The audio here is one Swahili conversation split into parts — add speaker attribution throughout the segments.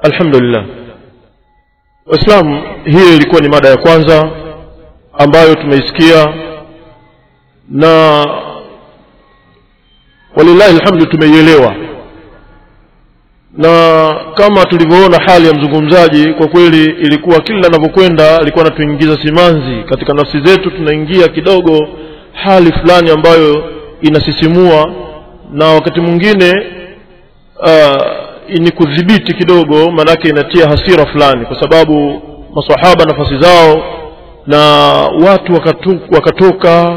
Speaker 1: alhamdulillah waislamu hii ilikuwa ni mada ya kwanza ambayo tumeisikia na walillahi alhamdu tumeielewa na kama tulivyoona hali ya mzungumzaji kwa kweli ilikuwa kila anavyokwenda alikuwa anatuingiza simanzi katika nafsi zetu tunaingia kidogo hali fulani ambayo inasisimua na wakati mwingine uh, ni kudhibiti kidogo maanake inatia hasira fulani kwa sababu masahaba nafasi zao na watu wakatu, wakatoka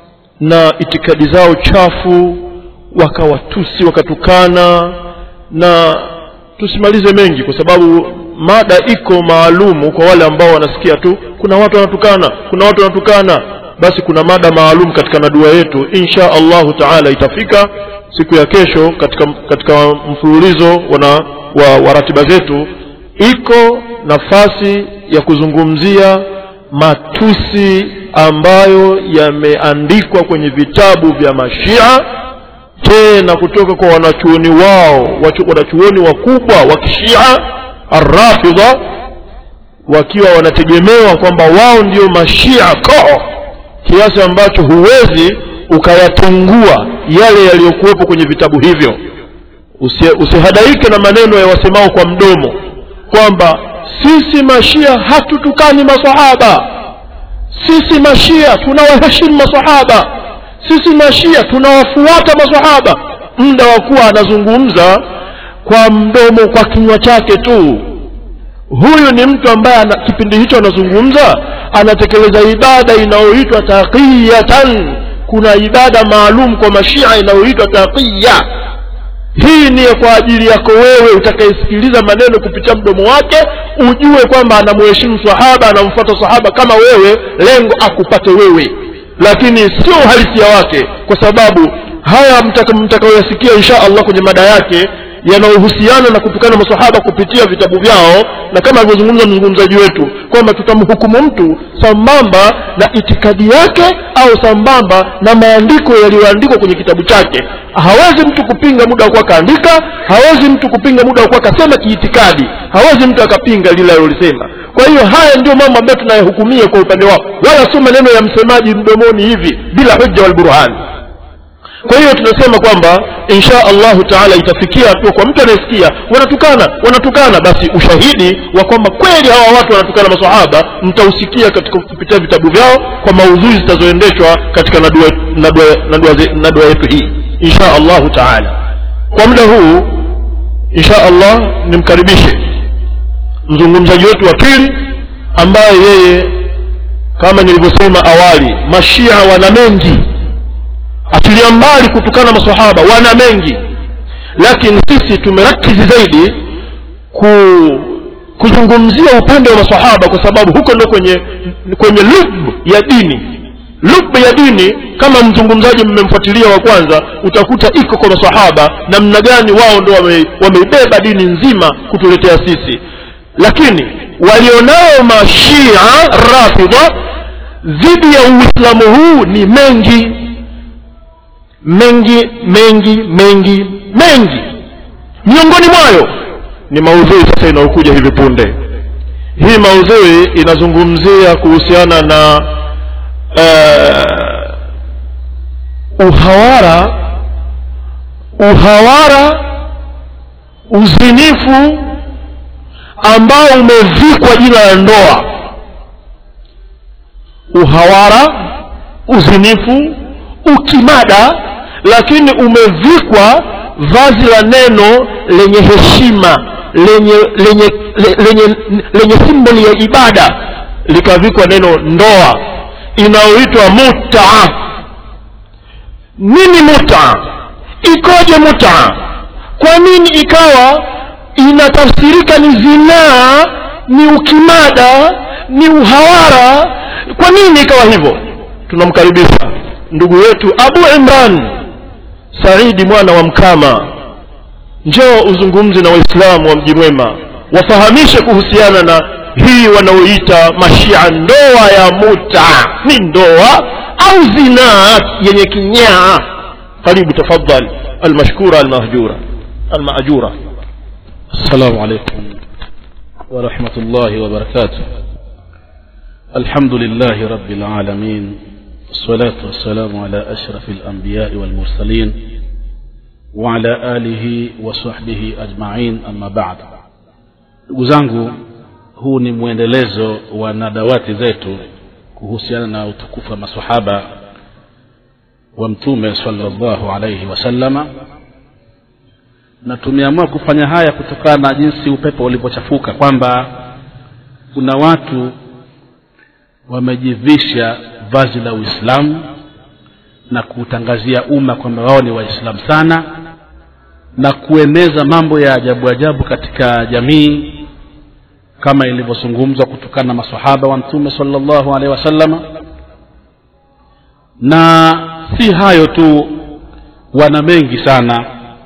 Speaker 1: na itikadi zao chafu wakawatusi wakatukana na tusimalize mengi kwa sababu mada iko maalumu kwa wale ambao wanasikia tu kuna watu wanatukana kuna watu wanatukana basi kuna mada maalum katika nadua yetu insha allahu taala itafika siku ya kesho katika katika mfululizo wana, wa, wa ratiba zetu iko nafasi ya kuzungumzia matusi ambayo yameandikwa kwenye vitabu vya mashia tena kutoka kwa wanachuoni wao wanachuoni wakubwa wa kishia arrafidha wakiwa wanategemewa kwamba wao ndio mashia koo kiasi ambacho huwezi ukayatungua yale yaliyokuwepo kwenye vitabu hivyo Usi, usihadaike na maneno ya wasemao kwa mdomo kwamba sisi mashia hatutukani masahaba sisi mashia tunawaheshimu masahaba sisi mashia tunawafuata masahaba muda wa kuwa anazungumza kwa mdomo kwa kinywa chake tu huyu ni mtu ambaye ana, kipindi hicho anazungumza anatekeleza ibada inayoitwa taqiyatan kuna ibada maalum kwa mashia inayoitwa taqiya hii ni kwa ajili yako wewe utakayesikiliza maneno kupitia mdomo wake ujue kwamba anamuheshimu sahaba anamfuata sahaba kama wewe lengo akupate wewe lakini sio uhalisia wake kwa sababu haya mtakayoyasikia insha allah kwenye mada yake yanayohusiana na kutukana masahaba kupitia vitabu vyao na kama alivyozungumza mzungumzaji wetu kwamba tutamhukumu mtu sambamba na itikadi yake au sambamba na maandiko yaliyoandikwa kwenye kitabu chake hawezi mtu kupinga muda wa kuwa kaandika hawezi mtu kupinga muda wa kuwa kasema kiitikadi hawezi mtu akapinga lile alilolisema kwa hiyo haya ndio mambo ambayo tunayahukumia kwa upande wao wala sio maneno ya msemaji mdomoni hivi bila hujja walburhani kwa hiyo tunasema kwamba insha allahu taala itafikia hatua kwa mtu anayesikia wanatukana wanatukana basi ushahidi wa kwamba kweli hawa watu wanatukana masahaba mtausikia katika kupitia vitabu vyao kwa maudhui zitazoendeshwa katika nadua, nadua, nadua, nadua yetu hii insha allahu taala kwa muda huu insha allah nimkaribishe mzungumzaji wetu wa pili ambaye yeye kama nilivyosema awali mashia wana mengi achilia mbali kutukana masahaba wana mengi lakini sisi tumerakizi zaidi ku kuzungumzia upande wa masahaba kwa sababu huko ndo kwenye kwenye lub ya dini lub ya dini kama mzungumzaji mmemfuatilia wa kwanza utakuta iko kwa masahaba namna gani wao ndo wame, wameibeba dini nzima kutuletea sisi lakini walionao mashia rafidha dhidi ya uislamu huu ni mengi mengi mengi mengi mengi miongoni mwayo ni maudhui sasa inayokuja hivi punde hii maudhui inazungumzia kuhusiana na uh, uhawara uhawara uzinifu ambao umevikwa jina la ndoa uhawara uzinifu ukimada lakini umevikwa vazi la neno lenye heshima lenye lenye lenye lenye simboli ya ibada likavikwa neno ndoa inayoitwa mutaa nini mutaa ikoje mutaa kwa nini ikawa inatafsirika ni zinaa ni ukimada ni uhawara kwa nini ikawa hivyo tunamkaribisha ndugu yetu abu imran saidi mwana wa mkama njoo uzungumze na waislamu wa mji mwema wafahamishe kuhusiana na hii wanaoita mashia ndoa ya muta ni ndoa au zinaa yenye kinyaa karibu tafadhal almashkura almahjura almaajura
Speaker 2: السلام عليكم ورحمة الله وبركاته الحمد لله رب العالمين والصلاة والسلام على أشرف الأنبياء والمرسلين وعلى آله وصحبه أجمعين أما بعد ndugu zangu huu ni mwendelezo wa nadawati zetu kuhusiana na utukufu wa masahaba wa mtume salllahu alaihi wasallama na tumeamua kufanya haya kutokana na jinsi upepo ulivyochafuka kwamba kuna watu wamejivisha vazi la uislamu na kuutangazia umma kwamba wao ni waislamu sana na kueneza mambo ya ajabu ajabu katika jamii kama ilivyozungumzwa kutokana na masahaba wa mtume salllahu alehi wasallama na si hayo tu wana mengi sana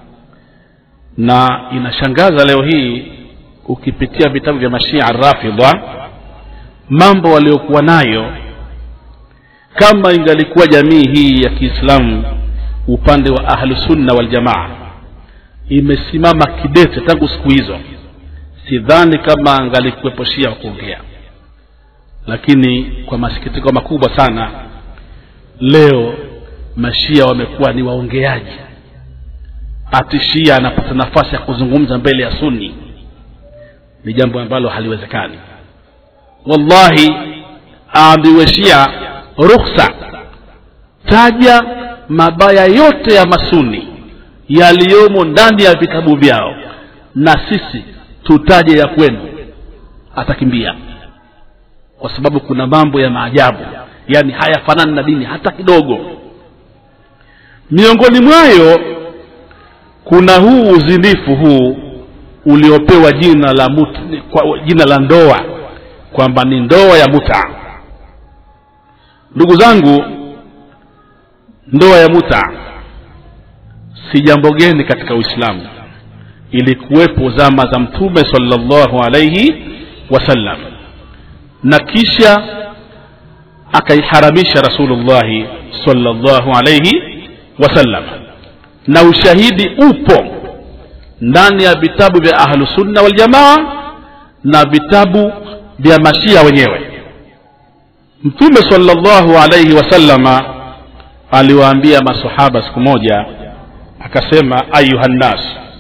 Speaker 2: na inashangaza leo hii ukipitia vitabu vya mashia rafidha mambo waliokuwa nayo kama ingalikuwa jamii hii ya kiislamu upande wa ahlusunna waljamaa imesimama kidete tangu siku hizo sidhani kama angalikuwepo shia wa kuongea lakini kwa masikitiko makubwa sana leo mashia wamekuwa ni waongeaji ati shia anapata nafasi ya kuzungumza mbele ya sunni ni jambo ambalo haliwezekani wallahi aambiwe shia rukhsa taja mabaya yote ya masuni yaliyomo ndani ya vitabu vyao na sisi tutaje ya kwenu atakimbia kwa sababu kuna mambo ya maajabu yaani hayafanani na dini hata kidogo miongoni mwayo kuna huu uzinifu huu uliopewa jina la mut, kwa, jina la ndoa kwamba ni ndoa ya muta ndugu zangu ndoa ya muta si jambo geni katika uislamu ilikuwepo zama za mtume salllahu alaihi wasallam na kisha akaiharamisha rasulullahi salllahu alaihi wasallam na ushahidi upo ndani ya vitabu vya ahlusunna waljamaa na vitabu vya mashia wenyewe mtume salllahu alaihi wasallama aliwaambia masahaba siku moja akasema ayuha nnas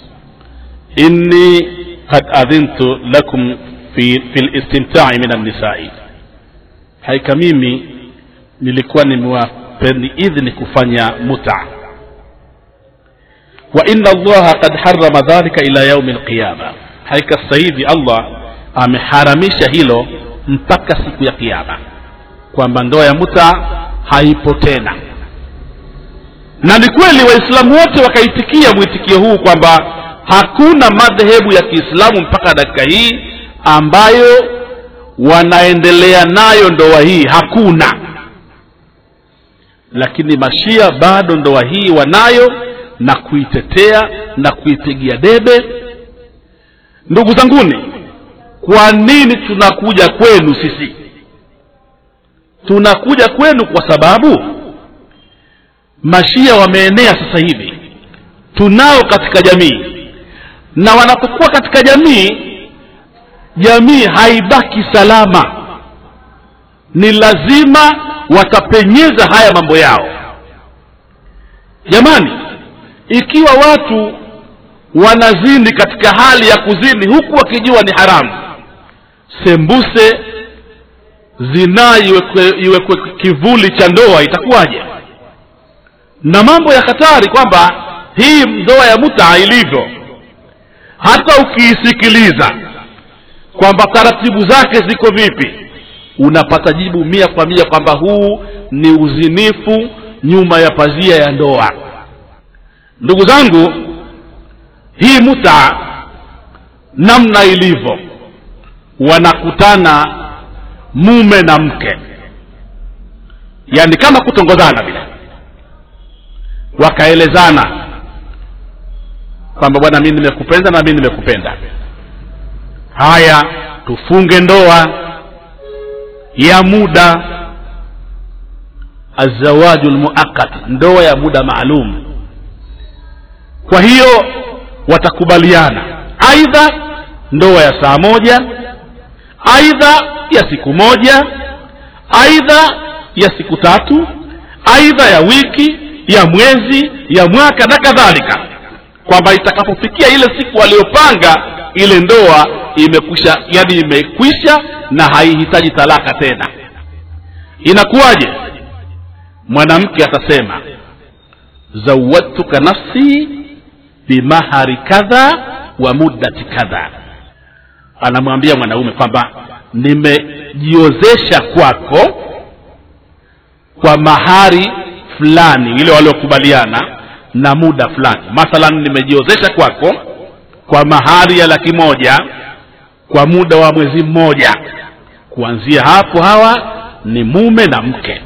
Speaker 2: inni kad adhintu lakum fi, fi listimtai min annisai haika mimi nilikuwa nimewapeni idhni kufanya muta wa inna allaha kad harama dhalika ila yaumi lqiyama haika sasa hivi allah ameharamisha hilo mpaka siku ya kiama kwamba ndoa ya muta haipo tena na ni kweli waislamu wote wakaitikia mwitikio huu kwamba hakuna madhehebu ya kiislamu mpaka dakika hii ambayo wanaendelea nayo ndoa hii hakuna lakini mashia bado ndoa hii wanayo na kuitetea na kuipigia debe ndugu zanguni kwa nini tunakuja kwenu sisi tunakuja kwenu kwa sababu mashia wameenea sasa hivi tunao katika jamii na wanapokuwa katika jamii jamii haibaki salama ni lazima watapenyeza haya mambo yao jamani ikiwa watu wanazini katika hali ya kuzini huku wakijua ni haramu sembuse zinaa iwekwe, iwekwe kivuli cha ndoa itakuwaje na mambo ya hatari kwamba hii ndoa ya muta ilivyo hata ukiisikiliza kwamba taratibu zake ziko vipi unapata jibu mia kwa mia kwamba huu ni uzinifu nyuma ya pazia ya ndoa ndugu zangu hii muta namna ilivyo wanakutana mume na mke yaani kama kutongozana vile wakaelezana kwamba bwana mi nimekupenda na mi nimekupenda haya tufunge ndoa ya muda azawaju lmuakat ndoa ya muda maalum kwa hiyo watakubaliana aidha ndoa ya saa moja aidha ya siku moja aidha ya siku tatu aidha ya wiki ya mwezi ya mwaka na kadhalika kwamba itakapofikia ile siku aliyopanga ile ndoa imekwisha yani imekwisha na haihitaji talaka tena inakuwaje mwanamke atasema zawadtuka nafsi bimahari kadha wa muddati kadha anamwambia mwanaume kwamba nimejiozesha kwako kwa mahari fulani ile waliokubaliana na muda fulani mathalan nimejiozesha kwako kwa mahari ya laki moja kwa muda wa mwezi mmoja kuanzia hapo hawa ni mume na mke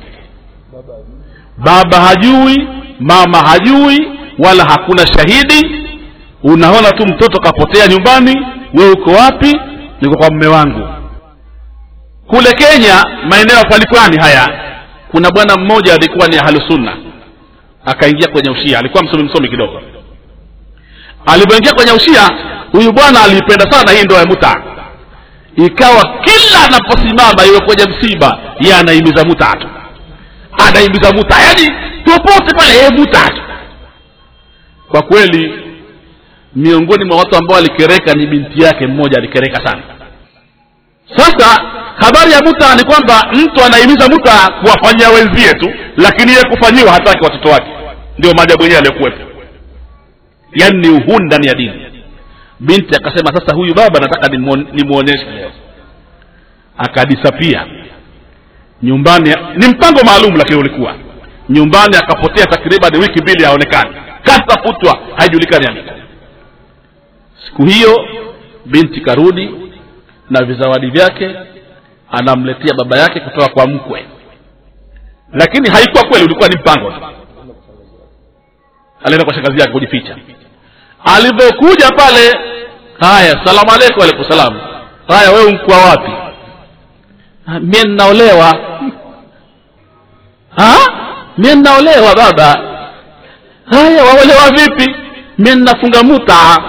Speaker 2: baba hajui mama hajui wala hakuna shahidi unaona tu mtoto kapotea nyumbani we uko wapi niko kwa mme wangu kule kenya maeneo ya pwani pwani haya kuna bwana mmoja alikuwa ni ahlusunna akaingia kwenye ushia alikuwa msomi msomi kidogo alipoingia kwenye ushia huyu bwana aliipenda sana hii ndoa ya muta ikawa kila anaposimama iwe kwenye msiba ye anaimiza muta tu anaimiza muta yaani popote pale yeye muta tu kwa kweli miongoni mwa watu ambao alikereka ni binti yake mmoja alikereka sana sasa habari ya muta ni kwamba mtu anahimiza muta kuwafanyia wenzie tu lakini yeye kufanyiwa hataki watoto wake ndio maajabu yenyewe aliyokuwepo yaani ni uhuni ndani ya dini binti akasema sasa huyu baba nataka nimwonyeshe leo akadisapia nyumbani ni mpango maalum lakini ulikuwa nyumbani akapotea takriban wiki mbili haonekani katafutwa haijulikani aliko siku hiyo binti karudi na vizawadi vyake anamletea baba yake kutoka kwa mkwe lakini haikuwa kweli ulikuwa ni mpango tu alienda kwa shangazi yake kujificha alivyokuja pale haya salamu alaikum alaikum salam haya wewe mkwa wapi mie ninaolewa mie ninaolewa baba haya waolewa vipi mie ninafunga muta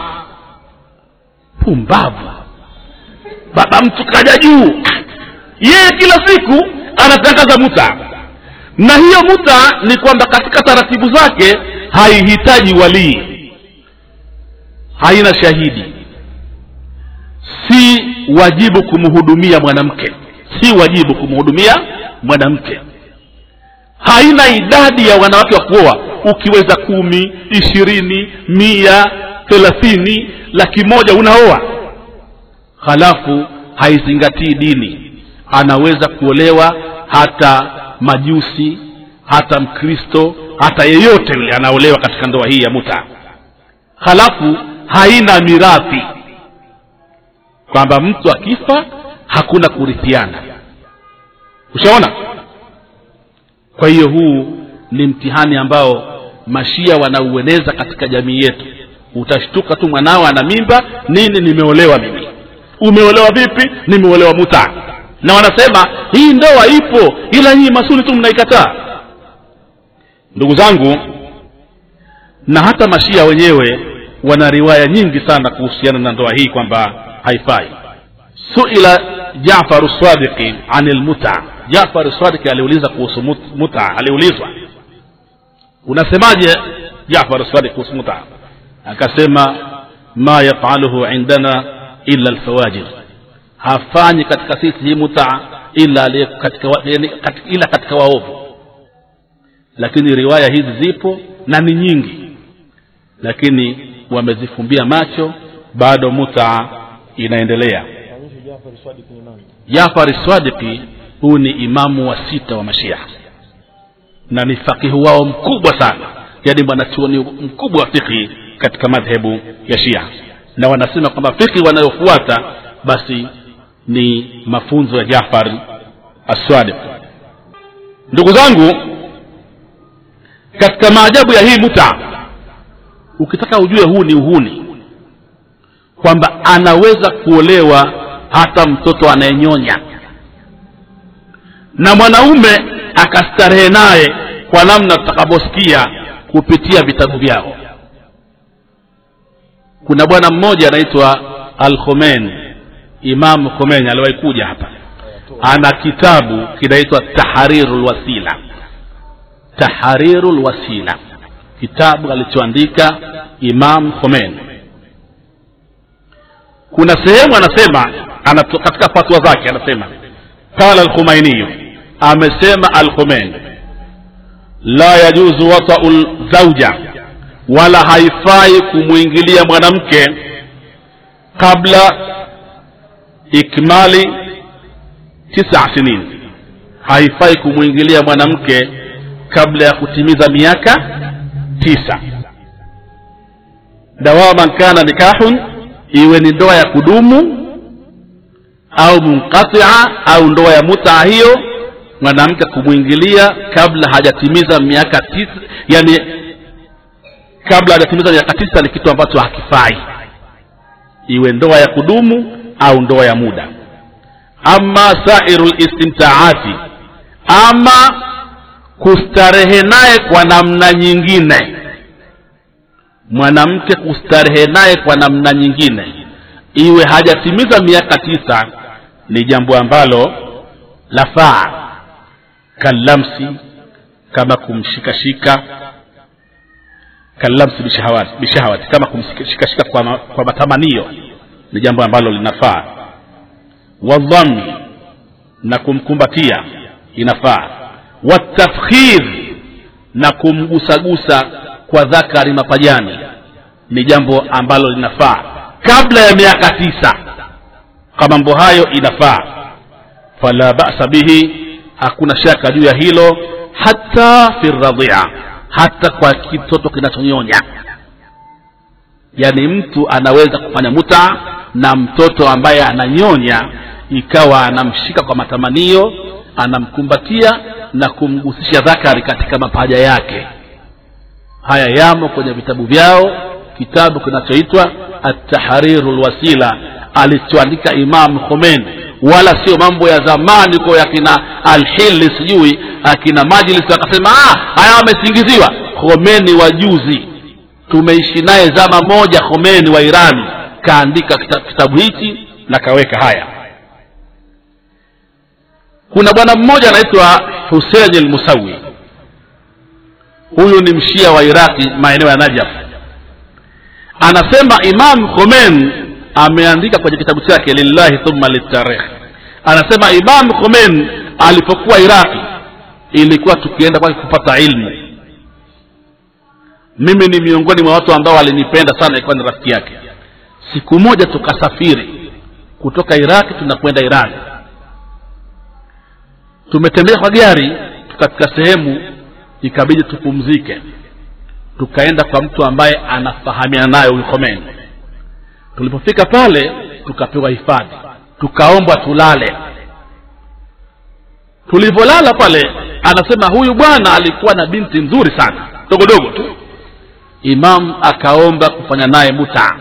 Speaker 2: pumbavu baba mtu kaja juu yeye kila siku anatangaza muta na hiyo muta ni kwamba katika taratibu zake haihitaji walii haina shahidi si wajibu kumhudumia mwanamke si wajibu kumhudumia mwanamke haina idadi ya wanawake wa kuoa ukiweza kumi ishirini mia thelathini laki moja unaoa halafu haizingatii dini anaweza kuolewa hata majusi hata mkristo hata yeyote yule anaolewa katika ndoa hii ya muta halafu haina mirathi kwamba mtu akifa hakuna kurithiana ushaona kwa hiyo huu ni mtihani ambao mashia wanaueneza katika jamii yetu utashtuka tu mwanao ana mimba nini nimeolewa mimi umeolewa vipi nimeolewa muta na wanasema hii ndoa ipo ila nyinyi masuli tu mnaikataa ndugu zangu na hata mashia wenyewe wana riwaya nyingi sana kuhusiana na ndoa hii kwamba haifai suila jafaru sadiqi ani lmuta jafaru sadiqi aliuliza kuhusu muta aliulizwa unasemaje jafaru sadiq kuhusu muta akasema ma yafaluhu indana illa lfawajir hafanyi katika sisi hii muta ila katika, yani, katika, ila katika waovu lakini riwaya hizi zipo na ni nyingi lakini wamezifumbia macho bado muta inaendelea jafari swadiki huu ni imamu wa sita wa mashia na ni fakihu wao mkubwa sana yaani mwanachuoni mkubwa wa fikhi katika madhehebu ya shia na wanasema kwamba fikhi wanayofuata basi ni mafunzo ya jafar aswadik ndugu zangu katika maajabu ya hii muta ukitaka ujue huu ni uhuni kwamba anaweza kuolewa hata mtoto anayenyonya na mwanaume akastarehe naye kwa namna tutakavyosikia kupitia vitabu vyao kuna bwana mmoja anaitwa al khomein imamu khomeni aliwahi kuja hapa ana kitabu kinaitwa tahariru lwasila tahariru lwasila kitabu alichoandika imam khomeini kuna sehemu anasema anato, katika fatwa zake anasema qala alkhumainiyu amesema alkhumeini la yajuzu watau zauja wala haifai kumwingilia mwanamke kabla ikmali tisa sinin haifai kumwingilia mwanamke kabla ya kutimiza miaka tisa dawaman kana nikahun iwe ni ndoa ya kudumu au munqatia au ndoa ya mutaa hiyo mwanamke kumwingilia kabla hajatimiza miaka tisa yani kabla hajatimiza miaka tisa ni kitu ambacho hakifai iwe ndoa ya kudumu au ndoa ya muda ama sairu listimtaati ama kustarehe naye kwa namna nyingine mwanamke kustarehe naye kwa namna nyingine iwe hajatimiza miaka tisa ni jambo ambalo lafaa kallamsi kama kumshikashika kallamsi bishahawati, bishahawati kama kumshikashika kwa, ma, kwa matamanio ni jambo ambalo linafaa wadhammi na kumkumbatia inafaa watafkhir na kumgusagusa kwa dhakari mapajani ni jambo ambalo linafaa kabla ya miaka tisa kwa mambo hayo inafaa fala basa bihi hakuna shaka juu ya hilo hata fi radhia hata kwa kitoto kinachonyonya yaani mtu anaweza kufanya muta na mtoto ambaye ananyonya ikawa anamshika kwa matamanio anamkumbatia na kumgusisha dhakari katika mapaja yake haya yamo kwenye vitabu vyao kitabu kinachoitwa atahariru lwasila alichoandika imam khomeini wala sio mambo ya zamani ko yakina alhili sijui akina majlis akasema ah, haya wamesingiziwa khomeni wa juzi tumeishi naye zama moja khomeni wa irani kaandika kitabu hichi na kaweka haya kuna bwana mmoja anaitwa husein lmusawi huyu ni mshia wa iraqi maeneo ya najaf anasema imam khomein ameandika kwenye kitabu chake lillahi thumma litarikh anasema imam khomein alipokuwa iraqi ilikuwa tukienda kwake kupata ilmu mimi ni miongoni mwa watu ambao walinipenda sana ilikuwa ni rafiki yake siku moja tukasafiri kutoka iraqi tunakwenda irani tumetembea kwa gari katika sehemu ikabidi tupumzike tukaenda kwa mtu ambaye anafahamiana naye huyu Khomeini tulipofika pale tukapewa hifadhi tukaombwa tulale tulivyolala pale anasema huyu bwana alikuwa na binti nzuri sana dogodogo tu imam akaomba kufanya naye muta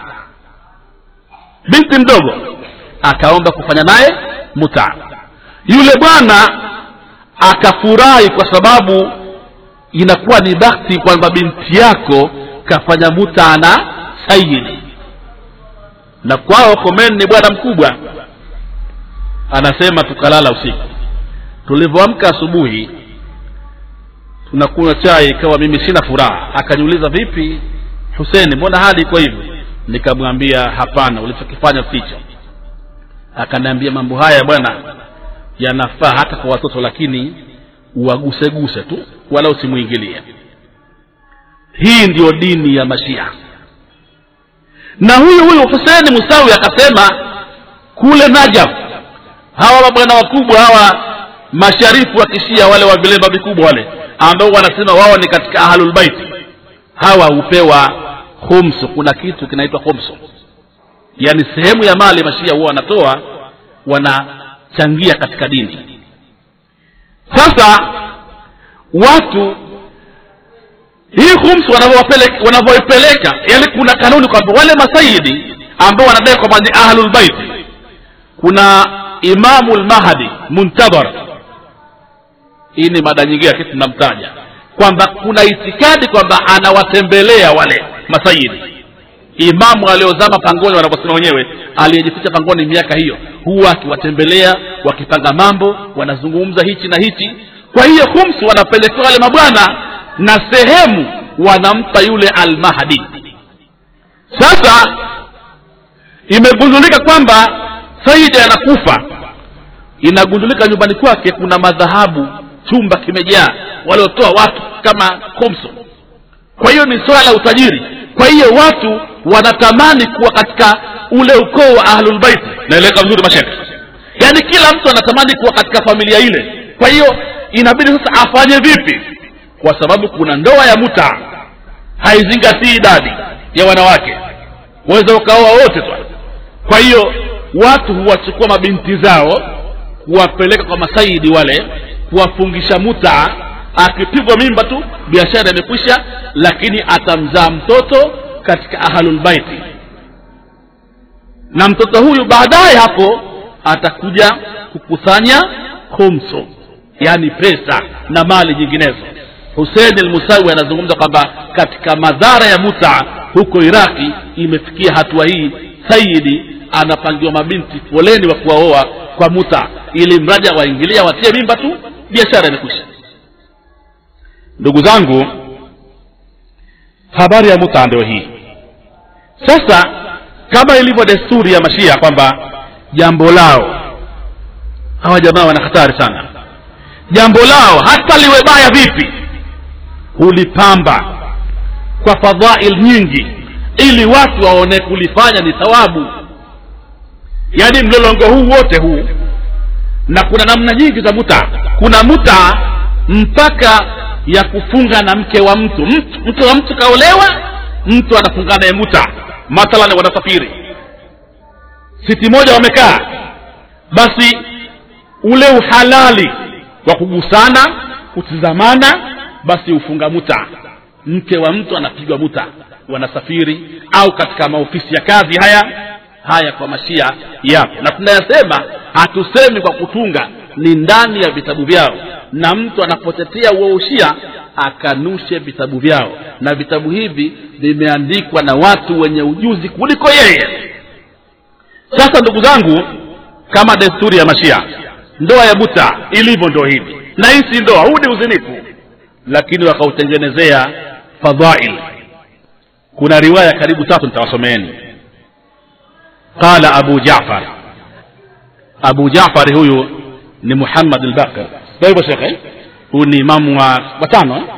Speaker 2: binti mdogo akaomba kufanya naye muta yule bwana akafurahi kwa sababu inakuwa ni bakti kwamba binti yako kafanya muta na sayidi na kwao Khomeini ni bwana mkubwa anasema tukalala usiku tulivyoamka asubuhi tunakunywa chai ikawa mimi sina furaha akaniuliza vipi huseni mbona hali iko hivi nikamwambia hapana ulichokifanya sicho akaniambia mambo haya bwana yanafaa hata kwa watoto lakini uwaguseguse tu wala usimwingilie hii ndiyo dini ya mashia na huyu huyu huseni musawi akasema kule najaf hawa mabwana wakubwa hawa masharifu wa kishia wale wa vilemba vikubwa wale ambao wanasema wao ni katika ahlulbaiti hawa hupewa khumsu kuna kitu kinaitwa khumsu yaani sehemu ya mali mashia huwa wanatoa wanachangia katika dini sasa watu hii khumsu wanavyoipeleka yani kuna kanuni kwamba wale masayidi ambao wanadai kwamba ni ahlulbaiti kuna imamu lmahdi muntadhar hii ni mada nyingine lakini tunamtaja kwamba kuna itikadi kwamba anawatembelea wale masayidi imamu aliozama pangoni wanavyosema wenyewe aliyejificha pangoni miaka hiyo huwa akiwatembelea wakipanga mambo wanazungumza hichi na hichi kwa hiyo humsi wanapelekewa wale mabwana na sehemu wanampa yule almahdi sasa imegundulika kwamba saidi anakufa inagundulika nyumbani kwake kuna madhahabu chumba kimejaa waliotoa watu kama komso kwa hiyo ni swala la utajiri kwa hiyo watu wanatamani kuwa katika ule ukoo wa ahlulbaiti naeleka vizuri mashaka yaani kila mtu anatamani kuwa katika familia ile kwa hiyo inabidi sasa afanye vipi kwa sababu kuna ndoa ya muta haizingatii idadi ya wanawake waweza ukaoa wote tu kwa hiyo watu huwachukua mabinti zao kuwapeleka kwa masaidi wale kuwafungisha muta akipigwa mimba tu biashara imekwisha lakini atamzaa mtoto katika ahlulbaiti na mtoto huyu baadaye hapo atakuja kukusanya khumso yaani pesa na mali nyinginezo husein almusawi anazungumza kwamba katika madhara ya muta huko iraki imefikia hatua hii sayidi anapangiwa mabinti foleni wa kuwaoa kwa muta ili mradi waingilia watie mimba tu biashara imekwisha ndugu zangu habari ya muta ndio hii sasa kama ilivyo desturi ya mashia kwamba jambo lao hawa jamaa wana hatari sana jambo lao hata liwe baya vipi hulipamba kwa fadhail nyingi ili watu waone kulifanya ni thawabu yaani mlolongo huu wote huu na kuna namna nyingi za muta kuna muta mpaka ya kufunga na mke wa mtu mtu, mtu wa mtu kaolewa mtu anafunga naye muta mathalan wanasafiri siti moja wamekaa basi ule uhalali wa kugusana kutizamana basi ufunga muta mke wa mtu anapigwa muta wanasafiri au katika maofisi ya kazi haya haya kwa mashia yapo na tunayasema hatusemi kwa kutunga ni ndani ya vitabu vyao na mtu anapotetea uoushia akanushe vitabu vyao na vitabu hivi vimeandikwa na watu wenye ujuzi kuliko yeye sasa ndugu zangu kama desturi ya mashia ndoa ya buta ilivyo ndo hivi na hii si ndoa huu ni uzinifu lakini wakautengenezea fadhail kuna riwaya karibu tatu nitawasomeeni qala abu jafar abu jafari huyu ni muhammad albaqir ndio hivyo shekhe huyu ni imamu wa watano eh?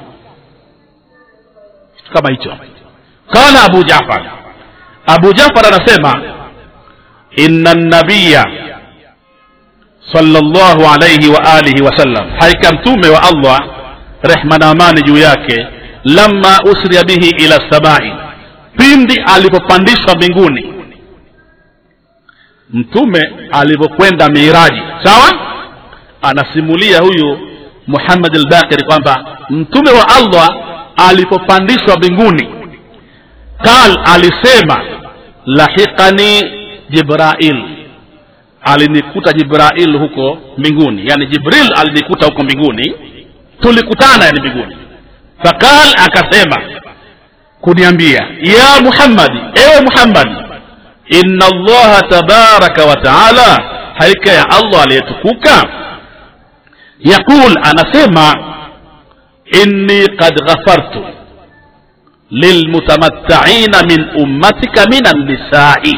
Speaker 2: kitu kama hicho qala abu jafar abu jafar anasema inna nabiya sallallahu alayhi wa alihi wasallam haika mtume wa allah rehma na amani juu yake lamma usriya bihi ila samai pindi alipopandishwa mbinguni mtume alivyokwenda miraji sawa anasimulia huyu muhammad albakiri kwamba mtume wa allah alipopandishwa mbinguni qal alisema lahiqani jibrail alinikuta jibrail huko mbinguni yani jibril alinikuta huko mbinguni tulikutana yani mbinguni faqal akasema kuniambia ya muhammadi ewe muhammadi inna allaha tabaraka wa taala haika ya allah aliyetukuka yaqul anasema inni qad ghafartu lilmutamattaina min ummatika min annisai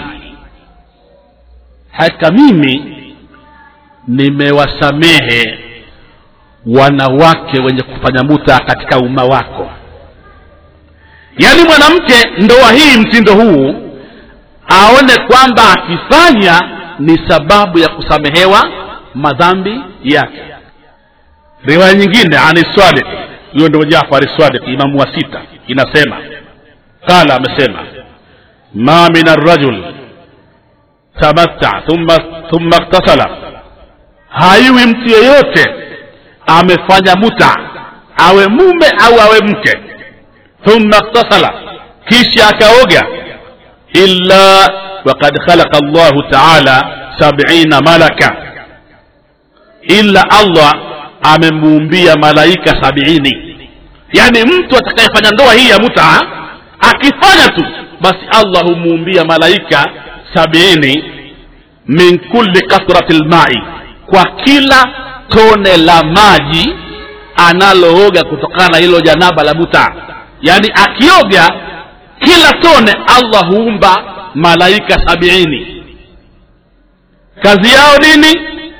Speaker 2: hakika mimi nimewasamehe wanawake wenye kufanya muta katika umma wako yaani mwanamke ndoa hii mtindo huu aone kwamba akifanya ni sababu ya kusamehewa madhambi yake riwaya nyingine ani swadik huyo ndio jafari swadik imamu wa sita inasema qala amesema ma min arrajul tamatta thumma thumma iktasala haiwi mtu yeyote amefanya muta awe mume au awe mke thumma iktasala kisha akaoga illa wakad khalaqa llahu taala sabina malaka illa allah amemuumbia malaika sabiini yaani mtu atakayefanya ndoa hii ya muta akifanya tu basi allah humuumbia malaika sabiini min kulli kathrati lmai kwa kila tone la maji analooga kutokana na hilo janaba la muta yaani akioga kila tone allah huumba malaika sabiini kazi yao nini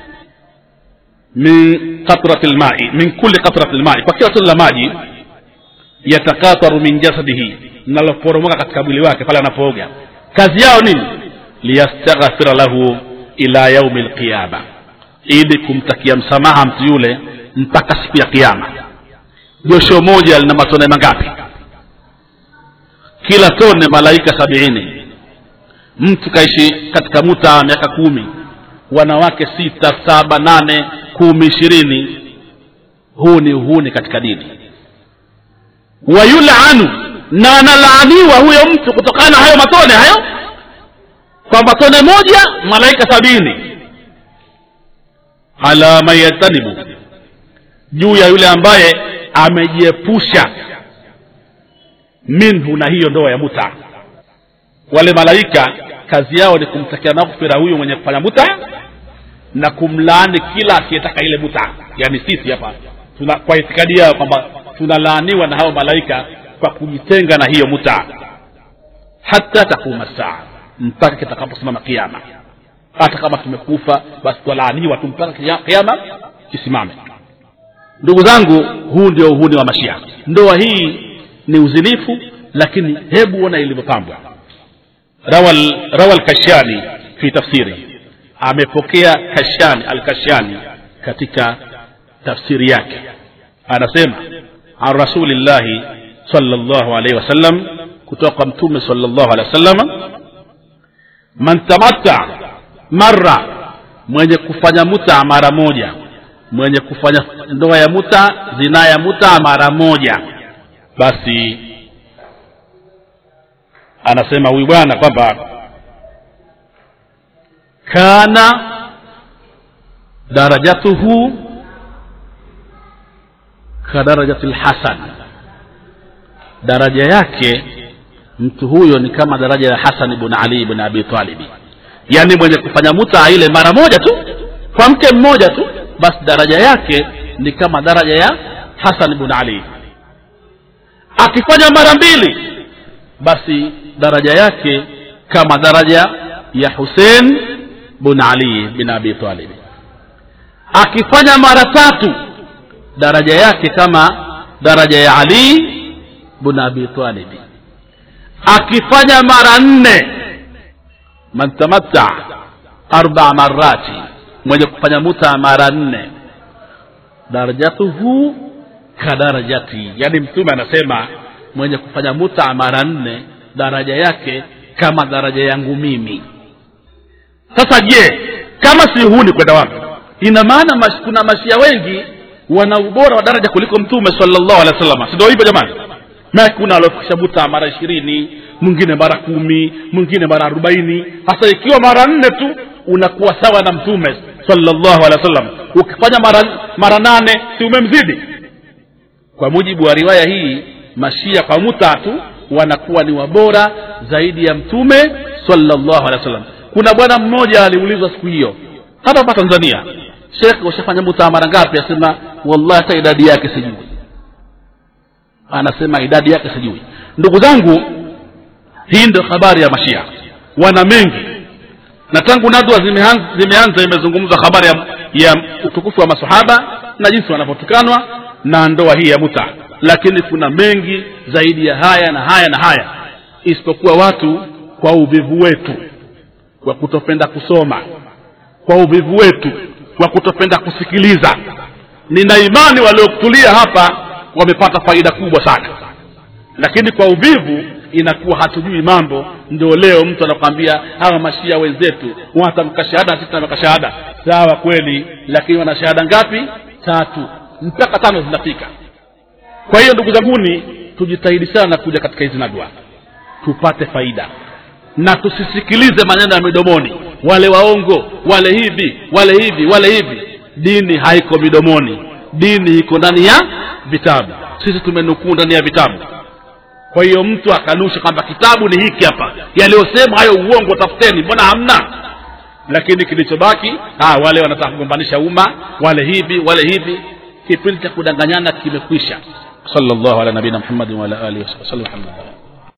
Speaker 2: min qatrati lmai min kulli qatrati lmai kwa kila tone la maji yatakataru min jasadihi linaloporomoka katika mwili wake pale anapooga kazi yao nini liyastaghfira lahu ila yaumi lqiyama ili kumtakia msamaha mtu yule mpaka siku ya kiama josho moja lina matone mangapi kila tone malaika sabiini mtu kaishi katika muta miaka kumi wanawake sita saba nane kumi ishirini huu ni uhuni katika dini wayulanu na analaaniwa huyo mtu kutokana na hayo matone hayo kwa matone moja malaika sabini ala man yajtanibu juu ya yule ambaye amejiepusha minhu na hiyo ndoa ya muta wale malaika kazi yao ni kumtakia maghfira huyu mwenye kufanya muta na kumlaani kila asiyetaka ile muta yaani sisi hapa tuna kwa itikadi yao kwamba tunalaaniwa na hao malaika kwa kujitenga na hiyo muta hata takuma saa mpaka kitakaposimama kiama hata kama tumekufa basi twalaaniwa tu mpaka kiama kisimame ndugu zangu huu ndio uhuni wa mashia ndoa hii ni uzinifu lakini hebu ona ilivyopambwa rawa lkashani fi tafsiri amepokea kashani alkashani katika tafsiri yake anasema an rasulillahi salllahu alaihi wasallam kutoka mtume salllahu alehi wasallam man tamatta mara mwenye kufanya muta mara moja mwenye kufanya ndoa ya muta zinaa ya muta mara moja basi anasema huyu bwana kwamba kana darajatuhu kadarajati lhasan daraja yake mtu huyo ni kama daraja ya hasan ibn ali ibn abi talibi yaani mwenye kufanya muta ile mara moja tu kwa mke mmoja tu basi daraja yake ni kama daraja ya hasan ibn ali akifanya mara mbili basi daraja yake kama daraja ya husein bn ali bin abi talib akifanya mara tatu daraja yake kama daraja ya ali bn abi talib akifanya mara nne man tamatta arba marati mwenye kufanya muta mara nne darajatuhu kadarajati yani mtume anasema mwenye kufanya muta mara nne daraja yake kama daraja yangu mimi sasa je kama si huni kwenda wapi ina maana mash, kuna mashia wengi wana ubora wa daraja kuliko mtume salllahu alehi wa sallam sindio hivyo jamani na kuna waliofikisha muta mara ishirini mwingine mara kumi mwingine mara arobaini hasa ikiwa mara nne tu unakuwa sawa na mtume salllahu alehi wa sallam ukifanya mara, mara nane si umemzidi kwa mujibu wa riwaya hii mashia kwa muta tu wanakuwa ni wabora zaidi ya mtume salllahu alehi wa sallam kuna bwana mmoja aliulizwa siku hiyo hata hapa tanzania shekh ushafanya muta mara ngapi asema wallahi hata idadi yake sijui anasema idadi yake sijui ndugu zangu hii ndio habari ya mashia wana mengi na tangu nadwa zimeanza, zimeanza imezungumzwa habari ya, ya utukufu wa masahaba na jinsi wanavyotukanwa na ndoa hii ya muta lakini kuna mengi zaidi ya haya na haya na haya isipokuwa watu kwa uvivu wetu kwa kutopenda kusoma kwa uvivu wetu kwa kutopenda kusikiliza nina imani waliokutulia hapa wamepata faida kubwa sana lakini kwa uvivu inakuwa hatujui mambo ndio leo mtu anakwambia hawa mashia wenzetu wanatamka shahada sisi tunamka shahada sawa kweli lakini wana shahada ngapi tatu mpaka tano zinafika kwa hiyo ndugu zanguni tujitahidi sana kuja katika hizi nadwa tupate faida na tusisikilize maneno ya midomoni wale waongo wale hivi wale hivi wale hivi dini haiko midomoni dini iko ndani ya vitabu sisi tumenukuu ndani ya vitabu kwa hiyo mtu akanusha kwamba kitabu ni hiki hapa yaliyosema hayo uongo tafuteni mbona hamna lakini kilichobaki ah, wale wanataka kugombanisha umma wale hivi wale hivi kipindi cha kudanganyana kimekwisha sallallahu ala nabina muhammadin wa ala alihi wasallam alhamdulillah